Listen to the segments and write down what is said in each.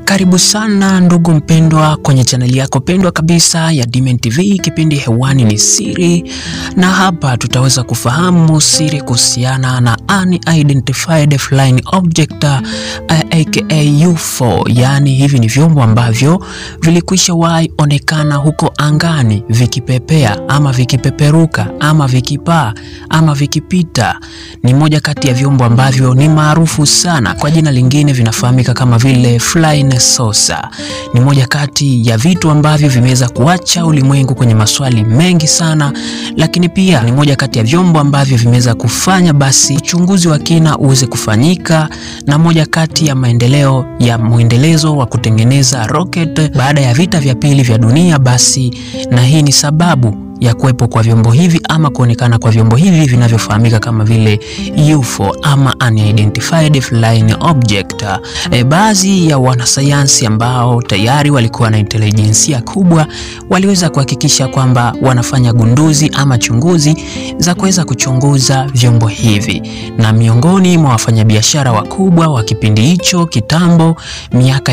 Karibu sana ndugu mpendwa kwenye chaneli yako pendwa kabisa ya Dimen TV. Kipindi hewani ni siri, na hapa tutaweza kufahamu siri kuhusiana na unidentified flying object aka UFO. Yaani hivi ni vyombo ambavyo vilikwisha wahi onekana huko angani vikipepea ama vikipeperuka ama vikipaa ama vikipita. Ni moja kati ya vyombo ambavyo ni maarufu sana, kwa jina lingine vinafahamika kama vile flying saucer. Ni moja kati ya vitu ambavyo vimeweza kuacha ulimwengu kwenye maswali mengi sana, lakini pia ni moja kati ya vyombo ambavyo vimeweza kufanya basi uchunguzi wa kina uweze kufanyika, na moja kati ya maendeleo ya mwendelezo wa kutengeneza rocket baada ya vita vya pili vya dunia basi, na hii ni sababu ya kuwepo kwa vyombo hivi ama kuonekana kwa vyombo hivi vinavyofahamika kama vile UFO ama unidentified flying object. E, baadhi ya wanasayansi ambao tayari walikuwa na intelijensia kubwa waliweza kuhakikisha kwamba wanafanya gunduzi ama chunguzi za kuweza kuchunguza vyombo hivi, na miongoni mwa wafanyabiashara wakubwa wa kipindi hicho kitambo, miaka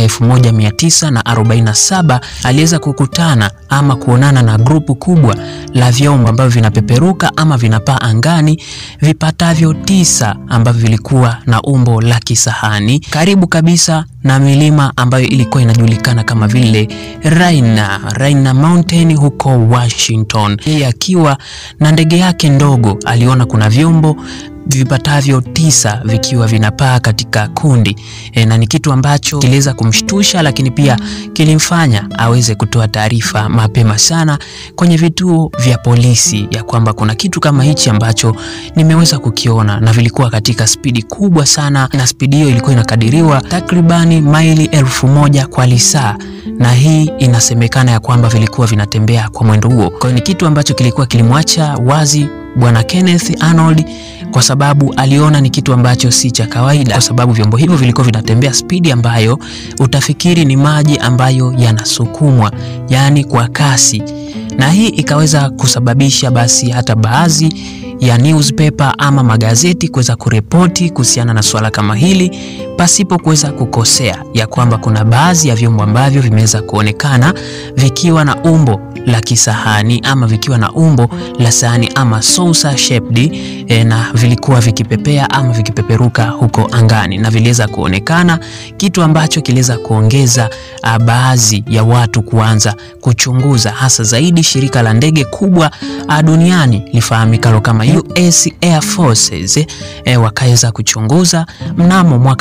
1947 aliweza kukutana ama kuonana na grupu kubwa la vyombo ambavyo vinapeperuka ama vinapaa angani vipatavyo tisa ambavyo vilikuwa na umbo la kisahani karibu kabisa na milima ambayo ilikuwa inajulikana kama vile Raina, Raina Mountain huko Washington. Yeye akiwa na ndege yake ndogo aliona kuna vyombo vipatavyo tisa vikiwa vinapaa katika kundi e, na ni kitu ambacho kiliweza kumshtusha, lakini pia kilimfanya aweze kutoa taarifa mapema sana kwenye vituo vya polisi ya kwamba kuna kitu kama hichi ambacho nimeweza kukiona, na vilikuwa katika spidi kubwa sana, na spidi hiyo ilikuwa inakadiriwa takribani maili elfu moja kwa lisaa, na hii inasemekana ya kwamba vilikuwa vinatembea kwa mwendo huo. Kwa hiyo ni kitu ambacho kilikuwa kilimwacha wazi Bwana Kenneth Arnold kwa sababu aliona ni kitu ambacho si cha kawaida, kwa sababu vyombo hivyo vilikuwa vinatembea spidi ambayo utafikiri ni maji ambayo yanasukumwa, yaani kwa kasi, na hii ikaweza kusababisha basi hata baadhi ya newspaper ama magazeti kuweza kuripoti kuhusiana na swala kama hili pasipo kuweza kukosea, ya kwamba kuna baadhi ya vyombo ambavyo vimeweza kuonekana vikiwa na umbo la kisahani ama vikiwa na umbo la sahani ama saucer shaped e, na vilikuwa vikipepea ama vikipeperuka huko angani na viliweza kuonekana, kitu ambacho kiliweza kuongeza baadhi ya watu kuanza kuchunguza, hasa zaidi shirika la ndege kubwa duniani lifahamikalo kama US Air Forces e, wakaweza kuchunguza mnamo mwaka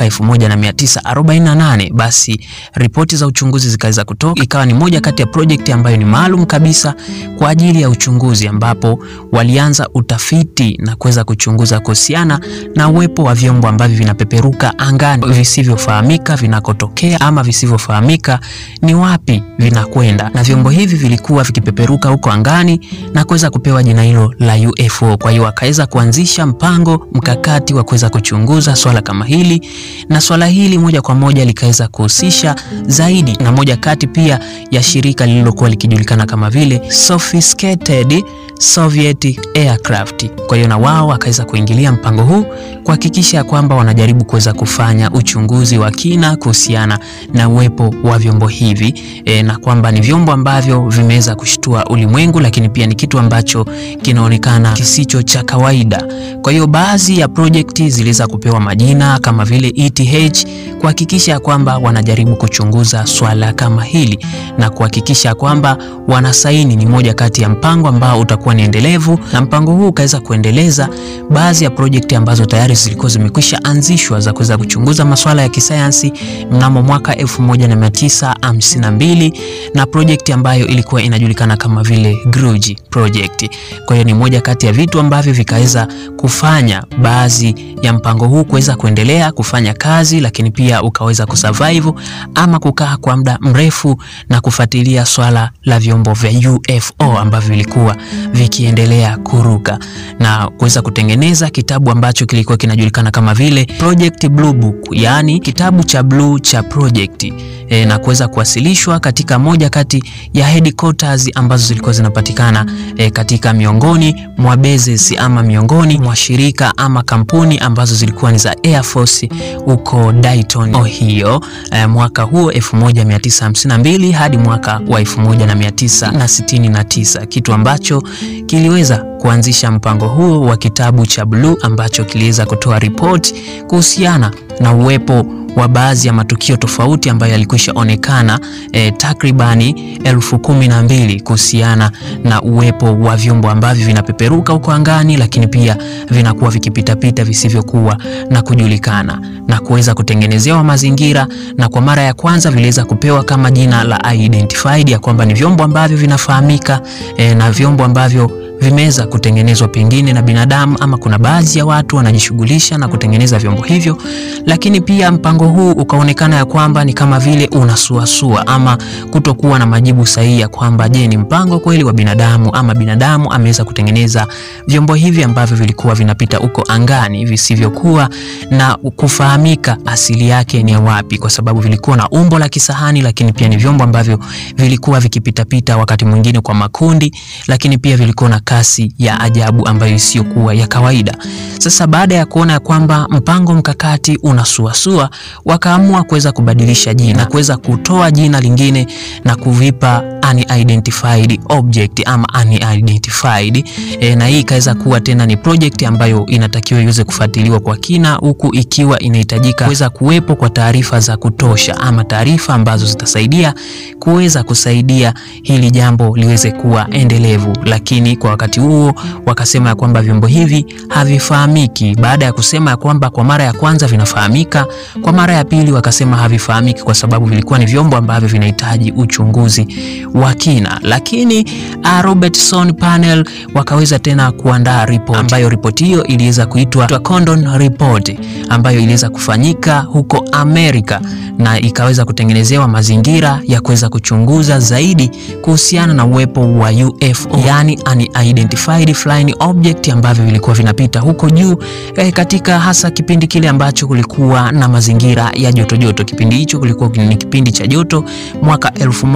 1948 basi ripoti za uchunguzi zikaweza kutoka, ikawa ni moja kati ya project ambayo ni maalum kabisa kwa ajili ya uchunguzi, ambapo walianza utafiti na kuweza kuchunguza kuhusiana na uwepo wa vyombo ambavyo vinapeperuka angani visivyofahamika vinakotokea ama visivyofahamika ni wapi vinakwenda, na vyombo hivi vilikuwa vikipeperuka huko angani na kuweza kupewa jina hilo la UFO. Kwa hiyo wakaweza kuanzisha mpango mkakati wa kuweza kuchunguza swala kama hili, na swala hili moja kwa moja likaweza kuhusisha zaidi na moja kati pia ya shirika lililokuwa likijulikana kama vile Sophisticated Soviet Aircraft. Kwa hiyo na wao wakaweza kuingilia mpango huu kuhakikisha kwamba wanajaribu kuweza kufanya uchunguzi wa kina kuhusiana na uwepo wa vyombo hivi e, na kwamba ni vyombo ambavyo vimeweza kushtua ulimwengu, lakini pia ni kitu ambacho kinaonekana kisicho cha kawaida. Kwa hiyo baadhi ya projekti ziliweza kupewa majina kama vile ETH kuhakikisha kwamba wanajaribu kuchunguza swala kama hili na kuhakikisha kwamba wanasaini ni moja kati ya mpango ambao utakuwa ni endelevu, na mpango huu ukaweza kuendeleza baadhi ya projekti ambazo tayari zilikuwa zimekwisha anzishwa za kuweza kuchunguza masuala ya kisayansi mnamo mwaka 1952 na projekti ambayo ilikuwa inajulikana kama vile Gruji project. Kwa hiyo ni moja kati ya vitu ambavyo vikaweza kufanya baadhi ya mpango huu kuweza kuendelea kufanya kazi, lakini pia ukaweza kusurvive ama kukaa kwa muda mrefu na kufuatilia swala la vyombo vya UFO ambavyo vilikuwa vikiendelea kuruka na kuweza kutengeneza kitabu ambacho kilikuwa kinajulikana kama vile Project Blue Book, yaani kitabu cha blue cha project e, na kuweza kuwasilishwa katika moja kati ya headquarters ambazo zilikuwa zinapatikana e, katika miongoni mwa bases ama miongoni mwa shirika ama kampuni ambazo zilikuwa ni za Air Force huko Dayton, Ohio e, mwaka huo 1952 hadi mwaka wa 1969, kitu ambacho kiliweza kuanzisha mpango huo wa kitabu cha Blue ambacho kiliweza kutoa ripoti kuhusiana na uwepo wa baadhi ya matukio tofauti ambayo yalikwisha onekana e, takribani elfu kumi na mbili kuhusiana na uwepo wa vyombo ambavyo vinapeperuka huko angani, lakini pia vinakuwa vikipitapita visivyokuwa na kujulikana na kuweza kutengenezewa mazingira, na kwa mara ya kwanza viliweza kupewa kama jina la identified ya kwamba ni vyombo ambavyo vinafahamika e, na vyombo ambavyo vimeweza kutengenezwa pengine na binadamu ama kuna baadhi ya watu wanajishughulisha na kutengeneza vyombo hivyo, lakini pia mpango huu ukaonekana ya kwamba ni kama vile unasuasua ama kutokuwa na majibu sahihi ya kwamba je, ni mpango kweli wa binadamu ama binadamu ameweza kutengeneza vyombo hivi ambavyo vilikuwa vinapita huko angani visivyokuwa na kufahamika asili yake ni ya wapi, kwa sababu vilikuwa na umbo la kisahani, lakini pia ni vyombo ambavyo vilikuwa vikipitapita wakati mwingine kwa makundi, lakini pia vilikuwa na kasi ya ajabu ambayo isiyokuwa ya kawaida. Sasa baada ya kuona ya kwamba mpango mkakati unasuasua, wakaamua kuweza kubadilisha jina, kuweza kutoa jina lingine na kuvipa unidentified object ama unidentified e, na hii ikaweza kuwa tena ni project ambayo inatakiwa iweze kufuatiliwa kwa kina, huku ikiwa inahitajika kuweza kuwepo kwa taarifa za kutosha ama taarifa ambazo zitasaidia kuweza kusaidia hili jambo liweze kuwa endelevu, lakini kwa wakati huo wakasema ya kwamba vyombo hivi havifahamiki. Baada ya kusema ya kwamba kwa mara ya kwanza vinafahamika, kwa mara ya pili wakasema havifahamiki kwa sababu vilikuwa ni vyombo ambavyo vinahitaji uchunguzi wa kina, lakini uh, Robertson panel wakaweza tena kuandaa report ambayo ripoti hiyo iliweza kuitwa Condon Report ambayo iliweza kufanyika huko Amerika na ikaweza kutengenezewa mazingira ya kuweza kuchunguza zaidi kuhusiana na uwepo wa UFO, yani unidentified flying object ambavyo vilikuwa vinapita huko juu eh, katika hasa kipindi kile ambacho kulikuwa na mazingira ya joto joto. Kipindi hicho kulikuwa ni kipindi cha joto mwaka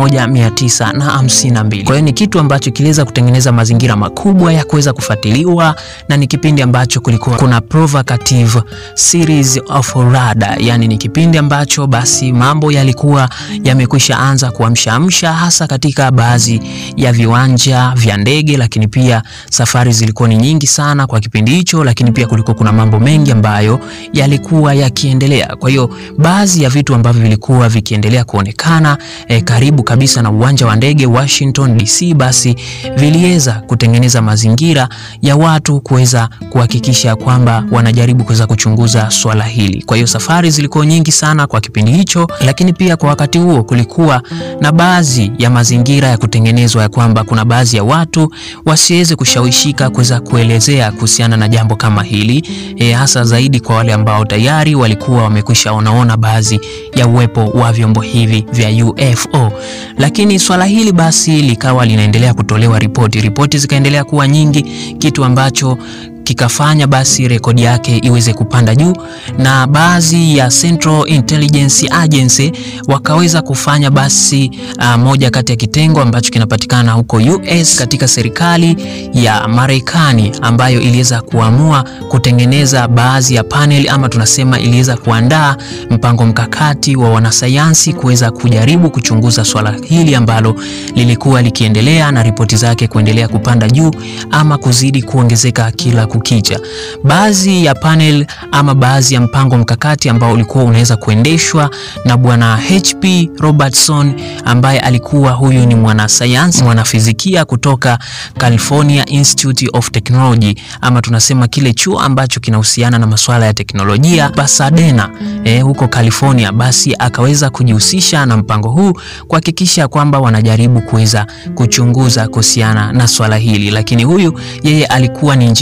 1952. Kwa hiyo ni kitu ambacho kiliweza kutengeneza mazingira makubwa ya kuweza kufuatiliwa na ni kipindi ambacho kulikuwa kuna provocative series of radar, yani ni kipindi ambacho basi mambo yalikuwa yamekwisha anza kuamshaamsha hasa katika baadhi ya viwanja vya ndege, lakini pia safari zilikuwa ni nyingi sana kwa kipindi hicho, lakini pia kulikuwa kuna mambo mengi ambayo yalikuwa yakiendelea. Kwa hiyo baadhi ya vitu ambavyo vilikuwa vikiendelea kuonekana eh, karibu kabisa na uwanja wa ndege Washington DC, basi viliweza kutengeneza mazingira ya watu kuweza kuhakikisha kwamba wanajaribu kuweza kuchunguza swala hili. Kwa hiyo safari zilikuwa nyingi sana kwa kipindi hicho, lakini pia kwa wakati huo kulikuwa na baadhi ya mazingira ya kutengenezwa ya kwamba kuna baadhi ya watu wasiweze kushawishika kuweza kuelezea kuhusiana na jambo kama hili e, hasa zaidi kwa wale ambao tayari walikuwa wamekwisha onaona baadhi ya uwepo wa vyombo hivi vya UFO. Lakini swala hili basi likawa linaendelea kutolewa ripoti, ripoti zikaendelea kuwa nyingi, kitu ambacho kikafanya basi rekodi yake iweze kupanda juu, na baadhi ya Central Intelligence Agency wakaweza kufanya basi uh, moja kati ya kitengo ambacho kinapatikana huko US katika serikali ya Marekani ambayo iliweza kuamua kutengeneza baadhi ya panel ama tunasema iliweza kuandaa mpango mkakati wa wanasayansi kuweza kujaribu kuchunguza swala hili ambalo lilikuwa likiendelea na ripoti zake kuendelea kupanda juu ama kuzidi kuongezeka kila kukicha. Baadhi ya panel ama baadhi ya mpango mkakati ambao ulikuwa unaweza kuendeshwa na bwana HP Robertson ambaye alikuwa huyu ni mwanasayansi mwanafizikia kutoka California Institute of Technology ama tunasema kile chuo ambacho kinahusiana na masuala ya teknolojia Pasadena, eh, huko California. Basi akaweza kujihusisha na mpango huu kuhakikisha kwamba wanajaribu kuweza kuchunguza kuhusiana na swala hili, lakini huyu yeye alikuwa ni injinia mzuri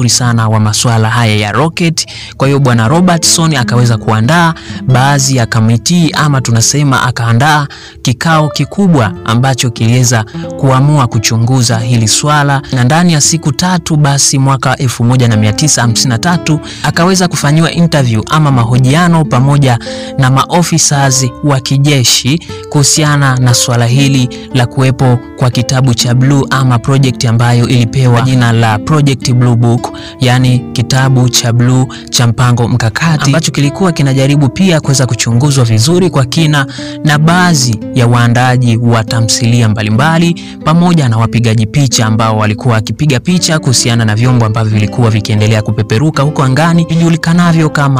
mzuri sana wa masuala haya ya rocket. Kwa hiyo bwana Robertson akaweza kuandaa baadhi ya kamiti ama tunasema akaandaa kikao kikubwa ambacho kiliweza kuamua kuchunguza hili swala, na ndani ya siku tatu basi mwaka 1953 akaweza kufanyiwa interview ama mahojiano pamoja na maofficers wa kijeshi kuhusiana na swala hili la kuwepo kwa kitabu cha blue ama project ambayo ilipewa jina la Project Blue Book, yani kitabu cha blue cha mpango mkakati ambacho kilikuwa kinajaribu pia kuweza kuchunguzwa vizuri kwa kina na baadhi ya waandaaji wa tamthilia mbalimbali pamoja na wapigaji picha ambao walikuwa wakipiga picha kuhusiana na vyombo ambavyo vilikuwa vikiendelea kupeperuka huko angani vijulikanavyo kama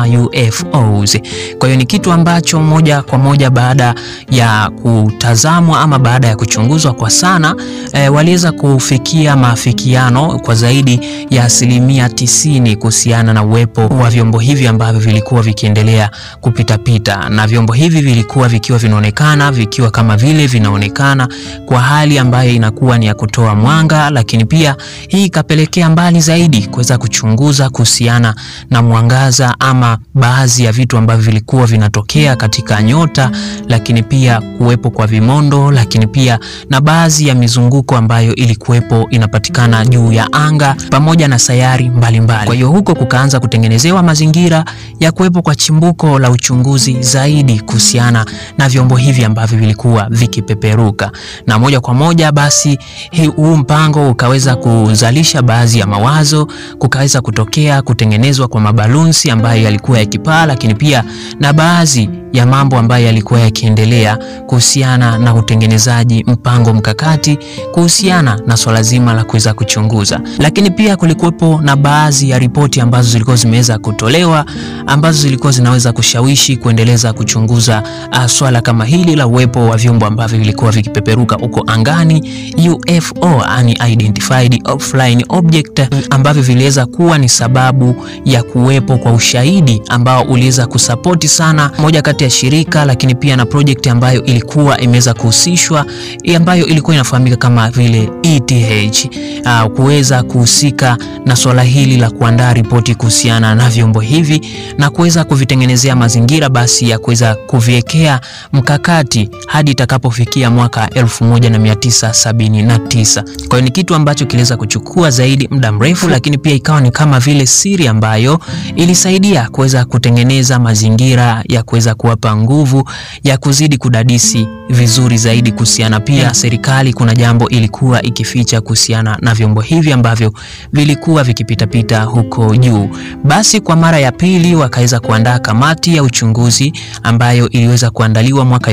UFOs. Kwa hiyo ni kitu ambacho moja kwa moja baada ya kutazamwa ama baada ya kuchunguzwa kwa sana e, waliweza kufikia maafikiano kwa zaidi ya asilimia tisini kuhusiana na uwepo wa vyombo hivi ambavyo vilikuwa vikiendelea kupitapita, na vyombo hivi vilikuwa vikiwa vinaonekana vikiwa kama vile vinaonekana kwa hali ambayo inakuwa ni ya kutoa mwanga, lakini pia hii ikapelekea mbali zaidi kuweza kuchunguza kuhusiana na mwangaza ama baadhi ya vitu ambavyo vilikuwa vinatokea katika nyota, lakini pia kuwepo kwa vimondo, lakini pia na baadhi ya mizunguko ambayo ilikuwepo inapatikana juu ya anga pamoja na sayari mbalimbali mbali. Kwa hiyo huko kukaanza kutengenezewa mazingira ya kuwepo kwa chimbuko la uchunguzi zaidi kuhusiana na vyombo hivi ambavyo vilikuwa vikipeperuka, na moja kwa moja basi huu mpango ukaweza kuzalisha baadhi ya mawazo, kukaweza kutokea kutengenezwa kwa mabalunsi ambayo yalikuwa yakipaa, lakini pia na baadhi ya mambo ambayo yalikuwa yakiendelea kuhusiana na utengenezaji mpango mkakati kuhusiana na swala zima la kuweza kuchunguza. Lakini pia kulikuwepo na baadhi ya ripoti ambazo zilikuwa zimeweza kutolewa ambazo zilikuwa zinaweza kushawishi kuendeleza kuchunguza uh, swala kama hili la uwepo wa vyombo ambavyo vilikuwa vikipeperuka huko angani UFO, unidentified flying object, ambavyo viliweza kuwa ni sababu ya kuwepo kwa ushahidi ambao uliweza kusapoti sana moja kati ya shirika lakini pia na project ambayo ilikuwa imeweza kuhusishwa ambayo ilikuwa inafahamika kama vile ETH uh, kuweza kuhusika na swala hili la kuandaa ripoti kuhusiana na vyombo hivi na kuweza kuvitengenezea mazingira basi ya kuweza kuviwekea mkakati hadi itakapofikia mwaka 1979. Kwa hiyo ni kitu ambacho kiliweza kuchukua zaidi muda mrefu, lakini pia ikawa ni kama vile siri ambayo ilisaidia kuweza kutengeneza mazingira ya kuweza kuwapa nguvu ya kuzidi kudadisi vizuri zaidi kuhusiana pia serikali kuna jambo ilikuwa ikificha kuhusiana na vyombo hivi ambavyo vilikuwa vikipitapita huko juu. Basi kwa mara ya pili wakaweza kuandaa kamati ya uchunguzi ambayo iliweza kuandaliwa mwaka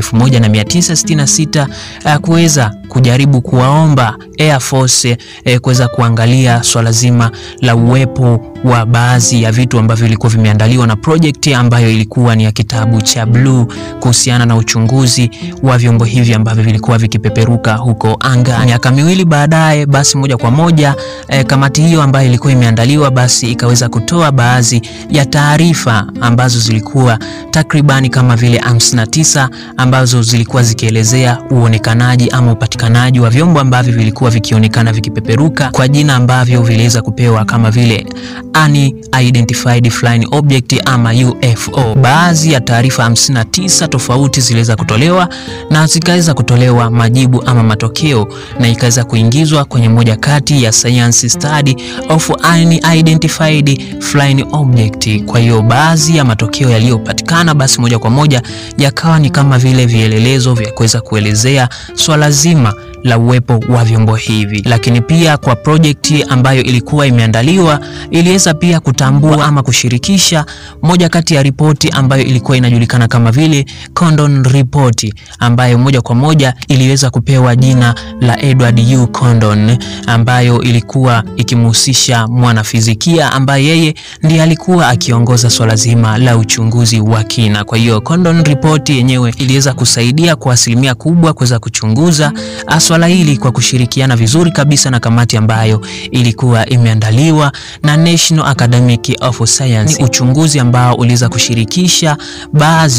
1966 uh, kuweza kujaribu kuwaomba Air Force eh, kuweza kuangalia swala zima la uwepo wa baadhi ya vitu ambavyo vilikuwa vimeandaliwa na project ambayo ilikuwa ni ya kitabu cha Blue kuhusiana na uchunguzi wa vyombo hivi ambavyo vilikuwa vikipeperuka huko anga. Miaka miwili baadaye, basi moja kwa moja eh, kamati hiyo ambayo ilikuwa imeandaliwa basi ikaweza kutoa baadhi ya taarifa ambazo zilikuwa takribani kama vile 59 ambazo zilikuwa zikielezea uonekanaji ama upatikanaji wa vyombo ambavyo vilikuwa vikionekana vikipeperuka kwa jina ambavyo viliweza kupewa kama vile unidentified flying object ama UFO. Baadhi ya taarifa 59 tofauti ziliweza kutolewa na zikaweza kutolewa majibu ama matokeo na ikaweza kuingizwa kwenye moja kati ya science study of unidentified flying object. Kwa hiyo baadhi ya matokeo yaliyopatikana basi moja kwa moja yakawa ni kama vile vielelezo vya kuweza kuelezea swala zima la uwepo wa vyombo hivi, lakini pia kwa projekti ambayo ilikuwa imeandaliwa iliweza pia kutambua ama kushirikisha moja kati ya ripoti ambayo ilikuwa inajulikana kama vile Condon Report, ambayo moja kwa moja iliweza kupewa jina la Edward U Condon, ambayo ilikuwa ikimhusisha mwanafizikia ambaye yeye ndiye alikuwa akiongoza swala zima la uchunguzi wa kina. Kwa hiyo Condon Report yenyewe iliweza kusaidia kwa asilimia kubwa kuweza kuchunguza swala hili kwa kushirikiana vizuri kabisa na kamati ambayo ilikuwa imeandaliwa na National Academic of Science. Ni uchunguzi ambao uliweza kushirikisha baadhi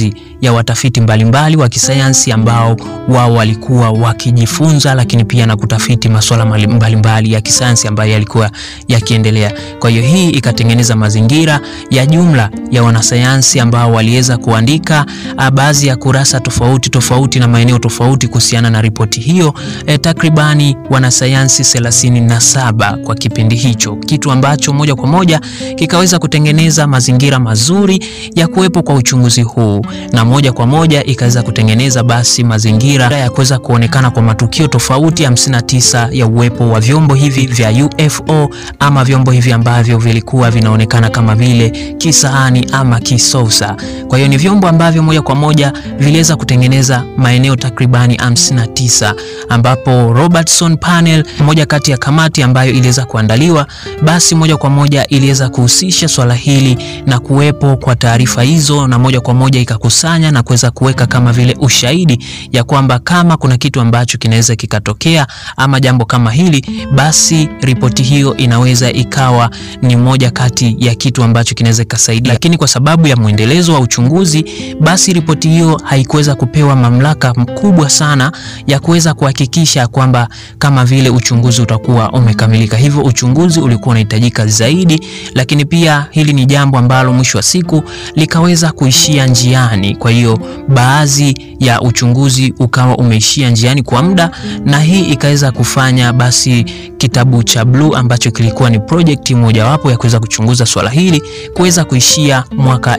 ya watafiti mbalimbali wa kisayansi ambao wao walikuwa wakijifunza, lakini pia na kutafiti masuala mbalimbali ya kisayansi ambayo yalikuwa yakiendelea. Kwa hiyo hii ikatengeneza mazingira ya jumla ya wanasayansi ambao waliweza kuandika baadhi ya kurasa tofauti tofauti na maeneo tofauti kuhusiana na ripoti hiyo e, takribani wanasayansi thelathini na saba kwa kipindi hicho, kitu ambacho moja kwa moja kikaweza kutengeneza mazingira mazuri ya kuwepo kwa uchunguzi huu, na moja kwa moja ikaweza kutengeneza basi mazingira ya kuweza kuonekana kwa matukio tofauti 59 ya uwepo wa vyombo hivi vya UFO ama vyombo hivi ambavyo vilikuwa vinaonekana kama vile kisahani ama kisosa. Kwa hiyo ni vyombo ambavyo moja kwa moja viliweza kutengeneza maeneo takribani 59 ambapo Robertson panel, moja kati ya kamati ambayo iliweza kuandaliwa, basi moja kwa moja iliweza kuhusisha swala hili na kuwepo kwa taarifa hizo, na moja kwa moja ikakusanya na kuweza kuweka kama vile ushahidi ya kwamba kama kuna kitu ambacho kinaweza kikatokea ama jambo kama hili, basi ripoti hiyo inaweza ikawa ni moja kati ya kitu ambacho kinaweza kikasaidia. Lakini kwa sababu ya mwendelezo wa uchunguzi, basi ripoti hiyo haikuweza kupewa mamlaka mkubwa sana ya kuweza kuhakikisha kwamba kama vile uchunguzi utakuwa umekamilika. Hivyo uchunguzi ulikuwa unahitajika zaidi, lakini pia hili ni jambo ambalo mwisho wa siku likaweza kuishia njiani. Kwa hiyo baadhi ya uchunguzi ukawa umeishia njiani kwa muda, na hii ikaweza kufanya basi kitabu cha Blue ambacho kilikuwa ni project mojawapo ya kuweza kuchunguza swala hili kuweza kuishia mwaka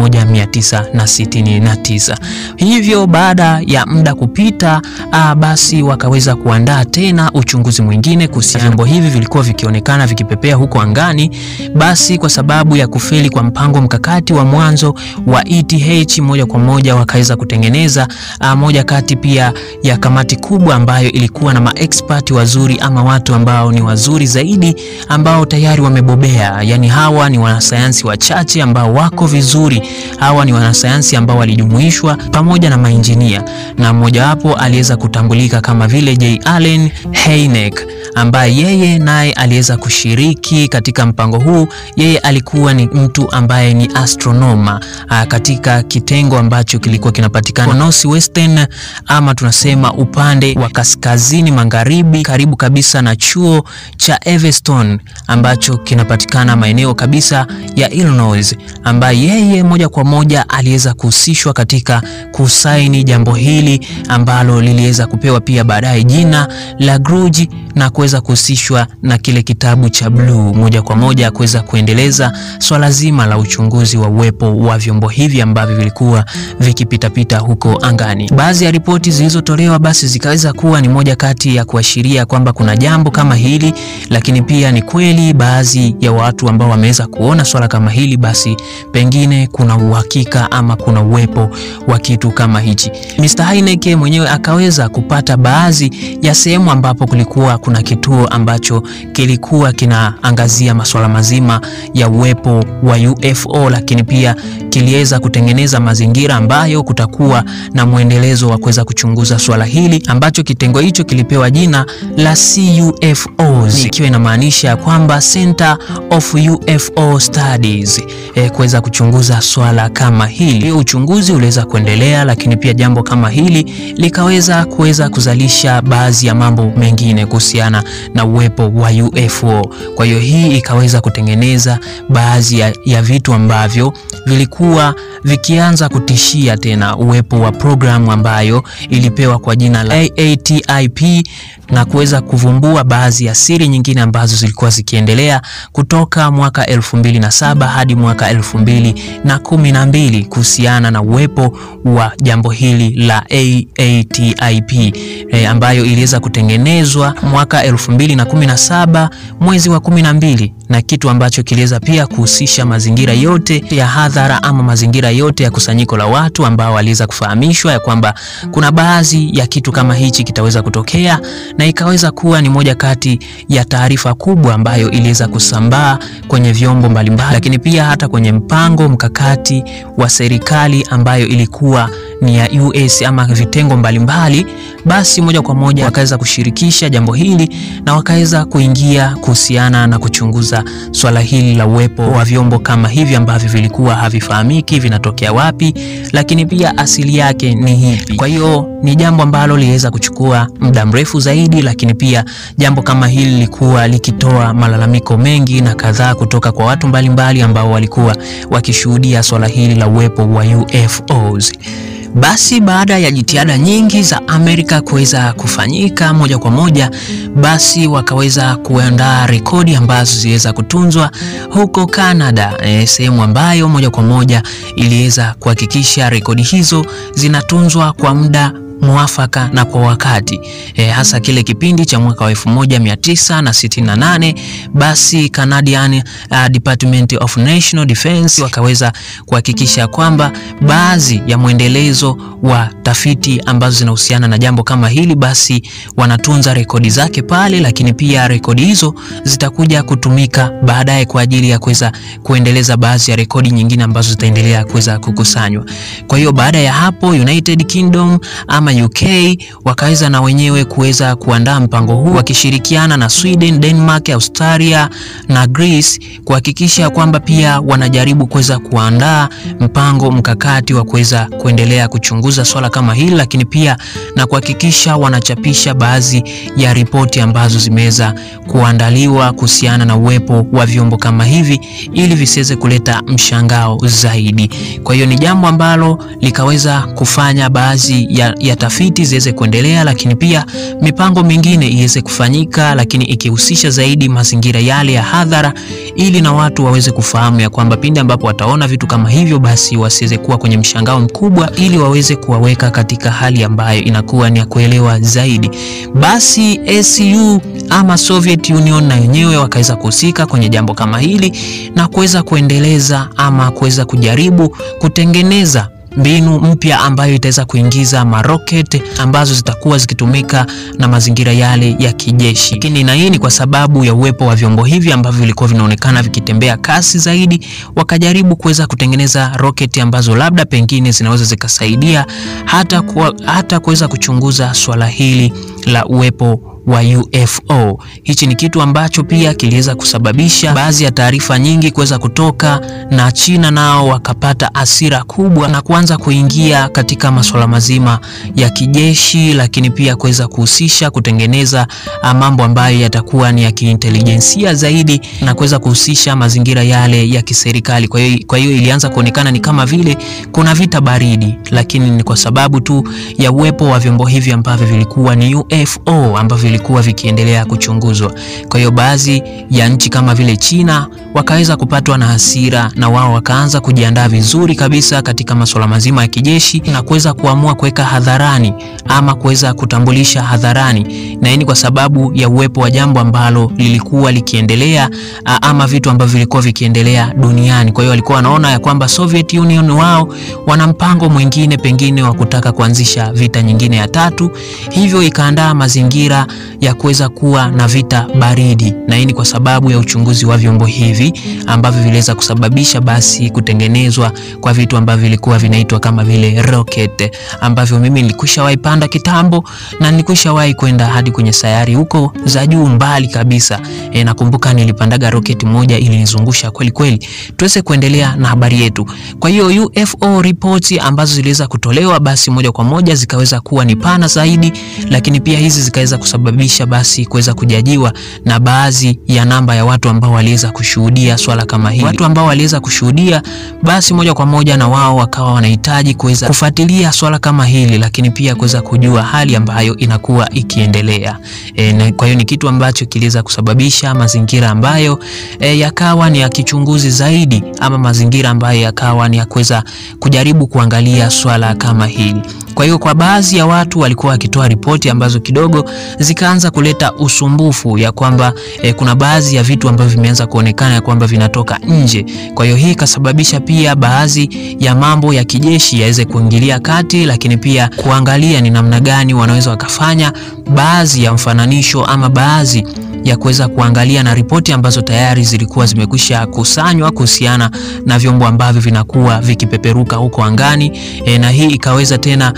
1969. Hivyo baada ya muda kupita, aa, basi wakaweza kuandaa tena uchunguzi mwingine kuhusiana vyombo hivi vilikuwa vikionekana vikipepea huko angani. Basi kwa sababu ya kufeli kwa mpango mkakati wa mwanzo wa ETH, moja kwa moja wakaweza kutengeneza aa, moja kati pia ya kamati kubwa ambayo ilikuwa na maexpert wazuri ama watu ambao ni wazuri zaidi ambao tayari wamebobea. Yani hawa ni wanasayansi wachache ambao wako vizuri. Hawa ni wanasayansi ambao walijumuishwa pamoja na mainjinia, na mmojawapo aliweza kutambulika kama vile J. Allen Hynek ambaye yeye naye aliweza kushiriki katika mpango huu. Yeye alikuwa ni mtu ambaye ni astronoma a, katika kitengo ambacho kilikuwa kinapatikana northwestern ama tunasema upande wa kaskazini magharibi, karibu kabisa na chuo cha Evanston ambacho kinapatikana maeneo kabisa ya Illinois, ambaye yeye moja kwa moja aliweza kuhusishwa katika kusaini jambo hili ambalo liliweza kupewa pia baadaye jina la Grudge na kuweza kuhusishwa na kile kitabu cha Blue moja kwa moja kuweza kuendeleza swala zima la uchunguzi wa uwepo wa vyombo hivi ambavyo vilikuwa vikipitapita huko angani. Baadhi ya ripoti zilizotolewa basi zikaweza kuwa ni moja kati ya kuashiria kwamba kuna jambo kama hili, lakini pia ni kweli baadhi ya watu ambao wameweza kuona swala kama hili, basi pengine kuna uhakika ama kuna uwepo wa kitu kama hichi. Mr. Hynek mwenyewe akaweza kupata baadhi ya sehemu ambapo kulikuwa kuna kituo ambacho kilikuwa kinaangazia masuala mazima ya uwepo wa UFO, lakini pia kiliweza kutengeneza mazingira ambayo kutakuwa na mwendelezo wa kuweza kuchunguza swala hili ambacho kitengo hicho kilipewa jina la CUFOs, ikiwa inamaanisha kwamba Center of UFO Studies, e, kuweza kuchunguza swala kama hili. Uchunguzi uliweza kuendelea, lakini pia jambo kama hili likaweza kuweza kuzalisha baadhi ya mambo mengine kuhusiana na uwepo wa UFO. Kwa hiyo hii ikaweza kutengeneza baadhi ya, ya vitu ambavyo vilikuwa vikianza kutishia tena uwepo wa programu ambayo ilipewa kwa jina la AATIP na kuweza kuvumbua baadhi ya siri nyingine ambazo zilikuwa zikiendelea kutoka mwaka elfu mbili na saba hadi mwaka elfu mbili na kumi na mbili kuhusiana na uwepo wa jambo hili la AATIP e, ambayo iliweza kutengenezwa mwaka elfu mbili na kumi na saba mwezi wa kumi na mbili na kitu ambacho kiliweza pia kuhusisha mazingira yote ya hadhara ama mazingira yote ya kusanyiko la watu ambao waliweza kufahamishwa ya kwamba kuna baadhi ya kitu kama hichi kitaweza kutokea, na ikaweza kuwa ni moja kati ya taarifa kubwa ambayo iliweza kusambaa kwenye vyombo mbalimbali, lakini pia hata kwenye mpango mkakati wa serikali ambayo ilikuwa ni ya US ama vitengo mbalimbali, basi moja kwa moja wakaweza kushirikisha jambo hili na wakaweza kuingia kuhusiana na kuchunguza swala hili la uwepo wa vyombo kama hivi ambavyo vilikuwa havifahamiki vinatokea wapi, lakini pia asili yake ni hipi. Kwa hiyo ni jambo ambalo liliweza kuchukua muda mrefu zaidi, lakini pia jambo kama hili lilikuwa likitoa malalamiko mengi na kadhaa kutoka kwa watu mbalimbali mbali ambao walikuwa wakishuhudia swala hili la uwepo wa UFOs. Basi baada ya jitihada nyingi za Amerika kuweza kufanyika moja kwa moja, basi wakaweza kuandaa rekodi ambazo ziliweza kutunzwa huko Canada, e, sehemu ambayo moja kwa moja iliweza kuhakikisha rekodi hizo zinatunzwa kwa muda mwafaka na kwa wakati e, hasa kile kipindi cha mwaka wa 1968 basi Canadian uh, Department of National Defence wakaweza kuhakikisha kwamba baadhi ya mwendelezo wa tafiti ambazo zinahusiana na jambo kama hili basi wanatunza rekodi zake pale, lakini pia rekodi hizo zitakuja kutumika baadaye kwa ajili ya kuweza kuendeleza baadhi ya rekodi nyingine ambazo zitaendelea kuweza kukusanywa. Kwa hiyo baada ya hapo United Kingdom ama UK wakaweza na wenyewe kuweza kuandaa mpango huu wakishirikiana na Sweden, Denmark, Australia na Greece kuhakikisha kwamba pia wanajaribu kuweza kuandaa mpango mkakati wa kuweza kuendelea kuchunguza swala kama hili, lakini pia na kuhakikisha wanachapisha baadhi ya ripoti ambazo zimeweza kuandaliwa kuhusiana na uwepo wa vyombo kama hivi ili visiweze kuleta mshangao zaidi. Kwa hiyo ni jambo ambalo likaweza kufanya baadhi ya, ya tafiti ziweze kuendelea, lakini pia mipango mingine iweze kufanyika, lakini ikihusisha zaidi mazingira yale ya hadhara, ili na watu waweze kufahamu ya kwamba pindi ambapo wataona vitu kama hivyo, basi wasiweze kuwa kwenye mshangao mkubwa, ili waweze kuwaweka katika hali ambayo inakuwa ni ya kuelewa zaidi. Basi ACU ama Soviet Union na wenyewe wakaweza kuhusika kwenye jambo kama hili na kuweza kuendeleza ama kuweza kujaribu kutengeneza mbinu mpya ambayo itaweza kuingiza maroketi ambazo zitakuwa zikitumika na mazingira yale ya kijeshi. Lakini na hii ni kwa sababu ya uwepo wa vyombo hivi ambavyo vilikuwa vinaonekana vikitembea kasi zaidi, wakajaribu kuweza kutengeneza roketi ambazo labda pengine zinaweza zikasaidia hata kwa, hata kuweza kuchunguza swala hili la uwepo wa UFO. Hichi ni kitu ambacho pia kiliweza kusababisha baadhi ya taarifa nyingi kuweza kutoka, na China nao wakapata hasira kubwa na kuanza kuingia katika masuala mazima ya kijeshi, lakini pia kuweza kuhusisha kutengeneza mambo ambayo yatakuwa ni ya kiintelijensia zaidi na kuweza kuhusisha mazingira yale ya kiserikali. Kwa hiyo kwa hiyo ilianza kuonekana ni kama vile kuna vita baridi, lakini ni kwa sababu tu ya uwepo wa vyombo hivi ambavyo vilikuwa ni UFO ambavyo vilikuwa vikiendelea kuchunguzwa. Kwa hiyo baadhi ya nchi kama vile China wakaweza kupatwa na hasira na wao wakaanza kujiandaa vizuri kabisa katika masuala mazima ya kijeshi na kuweza kuamua kuweka hadharani ama kuweza kutambulisha hadharani, na hii ni kwa sababu ya uwepo wa jambo ambalo lilikuwa likiendelea ama vitu ambavyo vilikuwa vikiendelea duniani. Kwa hiyo walikuwa wanaona ya kwamba Soviet Union wao wana mpango mwingine pengine wa kutaka kuanzisha vita nyingine ya tatu, hivyo ikaandaa mazingira ya kuweza kuwa na vita baridi, na hii ni kwa sababu ya uchunguzi wa vyombo hivi ambavyo viliweza kusababisha basi kutengenezwa kwa vitu ambavyo vilikuwa vinaitwa kama vile rocket, ambavyo mimi nilikwishawahi panda kitambo na nilikwishawahi kwenda hadi kwenye sayari huko za juu mbali kabisa. E, nakumbuka nilipandaga rocket moja ilinizungusha kweli kweli. Tuweze kuendelea na habari yetu. Kwa hiyo UFO reports ambazo ziliweza kutolewa basi moja kwa moja zikaweza kuwa ni pana zaidi, lakini pia hizi zikaweza kusababisha basi kuweza kujajiwa na baadhi ya namba ya watu ambao waliweza kushuhudia swala kama hili. Watu ambao waliweza kushuhudia basi moja kwa moja na wao wakawa wanahitaji kuweza kufuatilia swala kama hili, lakini pia kuweza kujua hali ambayo inakuwa ikiendelea. E, na kwa hiyo ni kitu ambacho kiliweza kusababisha mazingira ambayo e, yakawa ni ya kichunguzi zaidi ama mazingira ambayo yakawa ni ya kuweza kujaribu kuangalia swala kama hili. Kwa hiyo kwa baadhi ya watu walikuwa wakitoa ripoti ambazo kidogo zikaanza kuleta usumbufu ya kwamba e, kuna baadhi ya vitu ambavyo vimeanza kuonekana ya kwamba vinatoka nje. Kwa hiyo hii ikasababisha pia baadhi ya mambo ya kijeshi yaweze kuingilia kati, lakini pia kuangalia ni namna gani wanaweza wakafanya baadhi ya mfananisho ama baadhi ya kuweza kuangalia na ripoti ambazo tayari zilikuwa zimekwisha kusanywa kuhusiana na vyombo ambavyo vinakuwa vikipeperuka huko angani e, na hii ikaweza tena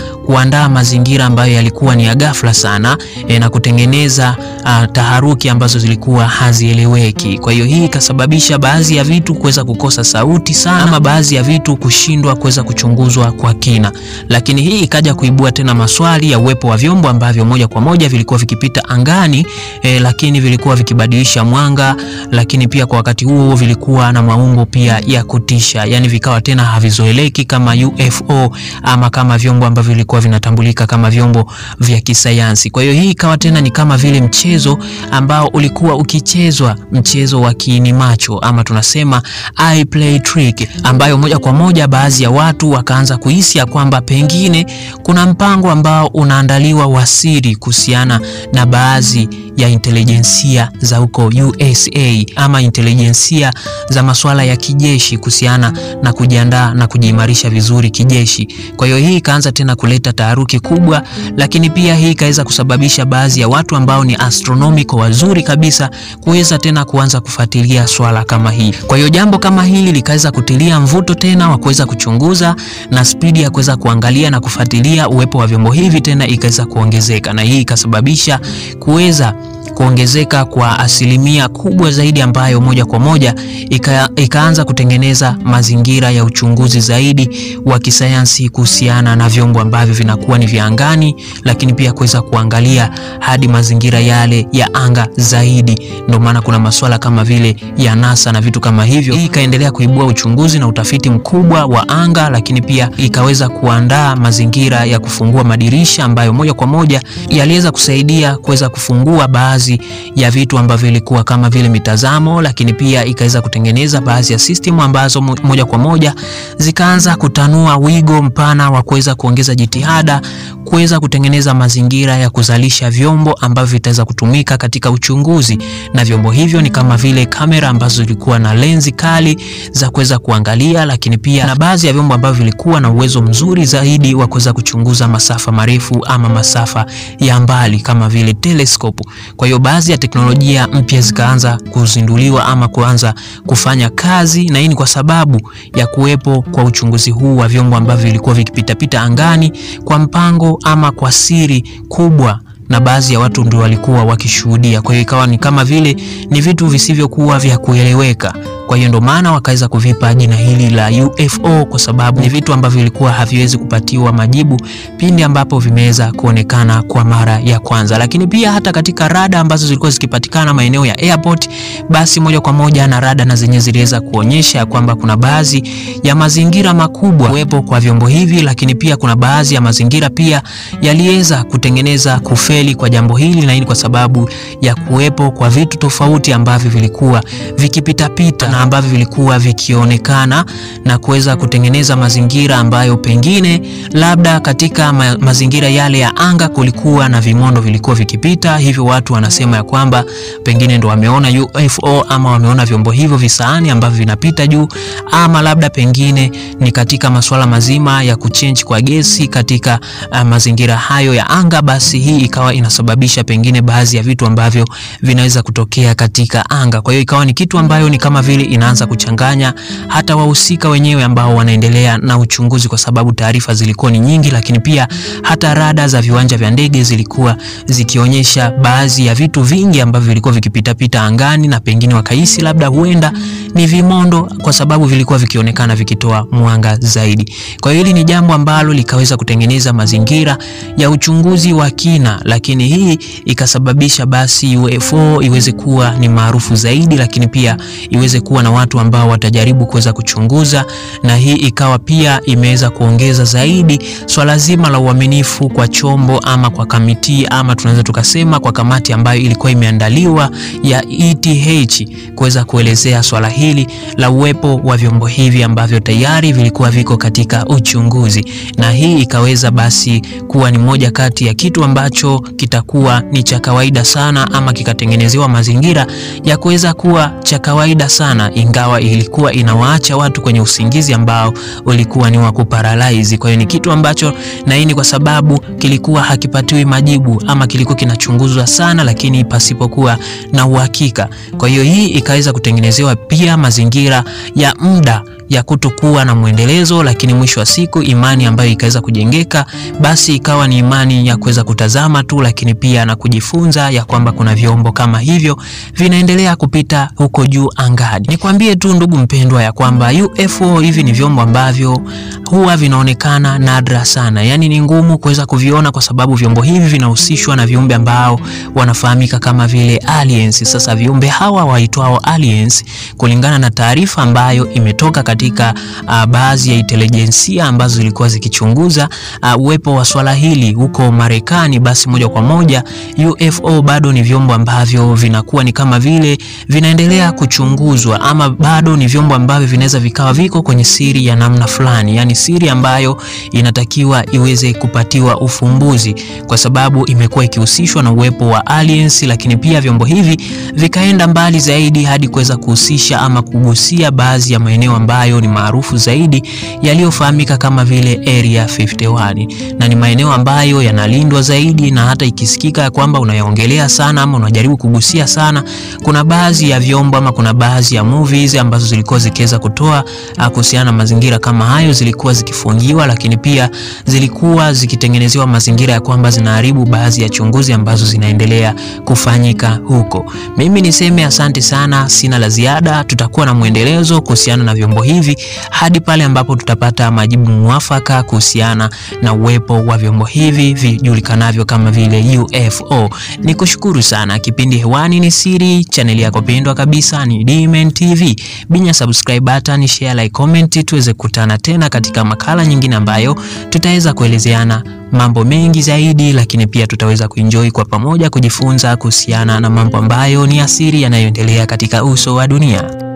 kuandaa mazingira ambayo yalikuwa ni ya ghafla sana e, na kutengeneza uh, taharuki ambazo zilikuwa hazieleweki. Kwa hiyo hii ikasababisha baadhi ya vitu kuweza kukosa sauti sana, ama baadhi ya vitu kushindwa kuweza kuchunguzwa kwa kina, lakini hii ikaja kuibua tena maswali ya uwepo wa vyombo ambavyo moja kwa moja vilikuwa vikipita angani e, lakini vilikuwa vikibadilisha mwanga, lakini pia kwa wakati huo vilikuwa na maumbo pia ya kutisha, yani vikawa tena havizoeleki kama UFO ama kama vyombo ambavyo vilikuwa vinatambulika kama vyombo vya kisayansi. Kwa hiyo hii ikawa tena ni kama vile mchezo ambao ulikuwa ukichezwa, mchezo wa kiini macho ama tunasema eye play trick, ambayo moja kwa moja baadhi ya watu wakaanza kuhisi ya kwamba pengine kuna mpango ambao unaandaliwa wa siri kuhusiana na baadhi ya intelijensia za huko USA ama intelijensia za masuala ya kijeshi kuhusiana na kujiandaa na kujiimarisha vizuri kijeshi. Kwa hiyo hii ikaanza tena kuleta taharuki kubwa, lakini pia hii ikaweza kusababisha baadhi ya watu ambao ni astronomical wazuri kabisa kuweza tena kuanza kufuatilia swala kama hii. Kwa hiyo jambo kama hili likaweza kutilia mvuto tena wa kuweza kuchunguza na spidi ya kuweza kuangalia na kufuatilia uwepo wa vyombo hivi tena ikaweza kuongezeka, na hii ikasababisha kuweza kuongezeka kwa asilimia kubwa zaidi ambayo moja kwa moja ika, ikaanza kutengeneza mazingira ya uchunguzi zaidi wa kisayansi kuhusiana na vyombo ambavyo vinakuwa ni vya angani, lakini pia kuweza kuangalia hadi mazingira yale ya anga zaidi. Ndio maana kuna masuala kama vile ya NASA na vitu kama hivyo. Hii ikaendelea kuibua uchunguzi na utafiti mkubwa wa anga, lakini pia ikaweza kuandaa mazingira ya kufungua madirisha ambayo moja kwa moja yaliweza kusaidia kuweza kufungua baadhi ya vitu ambavyo ilikuwa kama vile mitazamo, lakini pia ikaweza kutengeneza baadhi ya system ambazo moja kwa moja zikaanza kutanua wigo mpana wa kuweza kuongeza jitihada kuweza kutengeneza mazingira ya kuzalisha vyombo ambavyo vitaweza kutumika katika uchunguzi, na vyombo hivyo ni kama vile kamera ambazo zilikuwa na lenzi kali za kuweza kuangalia, lakini pia na baadhi ya vyombo ambavyo vilikuwa na uwezo mzuri zaidi wa kuweza kuchunguza masafa marefu ama masafa ya mbali kama vile telescope. Kwa hiyo baadhi ya teknolojia mpya zikaanza kuzinduliwa ama kuanza kufanya kazi, na hii ni kwa sababu ya kuwepo kwa uchunguzi huu wa vyombo ambavyo vilikuwa vikipitapita angani kwa mpango ama kwa siri kubwa na baadhi ya watu ndio walikuwa wakishuhudia. Kwa hiyo ikawa ni kama vile ni vitu visivyokuwa vya kueleweka. Kwa hiyo ndio maana wakaweza kuvipa jina hili la UFO kwa sababu ni vitu ambavyo vilikuwa haviwezi kupatiwa majibu pindi ambapo vimeweza kuonekana kwa mara ya kwanza. Lakini pia hata katika rada ambazo zilikuwa zikipatikana maeneo ya airport, basi moja kwa moja na rada na zenyewe ziliweza kuonyesha kwamba kuna baadhi ya mazingira makubwa kuwepo kwa vyombo hivi, lakini pia kuna baadhi ya mazingira pia yaliweza kutengeneza kufeli kwa jambo hili, na hii kwa sababu ya kuwepo kwa vitu tofauti ambavyo vilikuwa vikipitapita na ambavyo vilikuwa vikionekana na kuweza kutengeneza mazingira ambayo pengine labda katika ma mazingira yale ya anga kulikuwa na vimondo vilikuwa vikipita, hivyo watu wanasema ya kwamba pengine ndo wameona UFO ama wameona vyombo hivyo visaani ambavyo vinapita juu, ama labda pengine ni katika masuala mazima ya kuchange kwa gesi katika uh, mazingira hayo ya anga, basi hii ikawa inasababisha pengine baadhi ya vitu ambavyo vinaweza kutokea katika anga. Kwa hiyo ikawa ni kitu ambayo ni kama vile inaanza kuchanganya hata wahusika wenyewe ambao wanaendelea na uchunguzi, kwa sababu taarifa zilikuwa ni nyingi, lakini pia hata rada za viwanja vya ndege zilikuwa zikionyesha baadhi ya vitu vingi ambavyo vilikuwa vikipitapita angani, na pengine wakahisi labda huenda ni vimondo, kwa sababu vilikuwa vikionekana vikitoa mwanga zaidi. Kwa hiyo hili ni jambo ambalo likaweza kutengeneza mazingira ya uchunguzi wa kina, lakini hii ikasababisha basi UFO iweze kuwa ni maarufu zaidi, lakini pia iweze kuwa na watu ambao watajaribu kuweza kuchunguza, na hii ikawa pia imeweza kuongeza zaidi swala zima la uaminifu kwa chombo ama kwa kamiti ama tunaweza tukasema kwa kamati ambayo ilikuwa imeandaliwa ya ETH kuweza kuelezea swala hili la uwepo wa vyombo hivi ambavyo tayari vilikuwa viko katika uchunguzi, na hii ikaweza basi kuwa ni moja kati ya kitu ambacho kitakuwa ni cha kawaida sana ama kikatengenezewa mazingira ya kuweza kuwa cha kawaida sana, ingawa ilikuwa inawaacha watu kwenye usingizi ambao ulikuwa ni wa kuparalyze. Kwa hiyo ni kitu ambacho, na hii ni kwa sababu kilikuwa hakipatiwi majibu ama kilikuwa kinachunguzwa sana, lakini pasipokuwa na uhakika. Kwa hiyo hii ikaweza kutengenezewa pia mazingira ya muda ya kutokuwa na mwendelezo, lakini mwisho wa siku imani ambayo ikaweza kujengeka, basi ikawa ni imani ya kuweza kutazama tu, lakini pia na kujifunza ya kwamba kuna vyombo kama hivyo vinaendelea kupita huko juu angani. Nikwambie tu ndugu mpendwa, ya kwamba UFO hivi ni vyombo ambavyo huwa vinaonekana nadra sana, yaani ni ngumu kuweza kuviona kwa sababu vyombo hivi vinahusishwa na viumbe ambao wanafahamika kama vile aliens. Sasa viumbe hawa waitwao aliens, kulingana na taarifa ambayo imetoka katika uh, baadhi ya intelijensia ambazo zilikuwa zikichunguza uh, uwepo wa swala hili huko Marekani, basi moja kwa moja UFO bado ni vyombo ambavyo vinakuwa ni kama vile vinaendelea kuchunguzwa, ama bado ni vyombo ambavyo vinaweza vikawa viko kwenye siri ya namna fulani, yani siri ambayo inatakiwa iweze kupatiwa ufumbuzi, kwa sababu imekuwa ikihusishwa na uwepo wa aliens, lakini pia vyombo hivi vikaenda mbali zaidi hadi kuweza kuhusisha ama kugusia baadhi ya maeneo ambayo ni maarufu zaidi yaliyofahamika kama vile Area 51 na ni maeneo ambayo yanalindwa zaidi, na hata ikisikika ya kwamba unayaongelea sana ama unajaribu kugusia sana, kuna baadhi ya vyombo ama kuna baadhi ya movies ambazo zilikuwa zikiweza kutoa kuhusiana na mazingira kama hayo zilikuwa zikifungiwa, lakini pia zilikuwa zikitengenezewa mazingira ya kwamba zinaharibu baadhi ya chunguzi ambazo zinaendelea kufanyika huko. Mimi niseme asante sana, sina la ziada. Tutakuwa na mwendelezo kuhusiana na vyombo hivi hadi pale ambapo tutapata majibu mwafaka kuhusiana na uwepo wa vyombo hivi vijulikanavyo kama vile UFO. Nikushukuru sana. Kipindi hewani ni siri, chaneli yako pendwa kabisa ni Dmen TV. Binya subscribe button, share, like, comment tuweze kukutana tena katika makala nyingine ambayo tutaweza kuelezeana mambo mengi zaidi, lakini pia tutaweza kuenjoy kwa pamoja kujifunza kuhusiana na mambo ambayo ni asiri yanayoendelea katika uso wa dunia.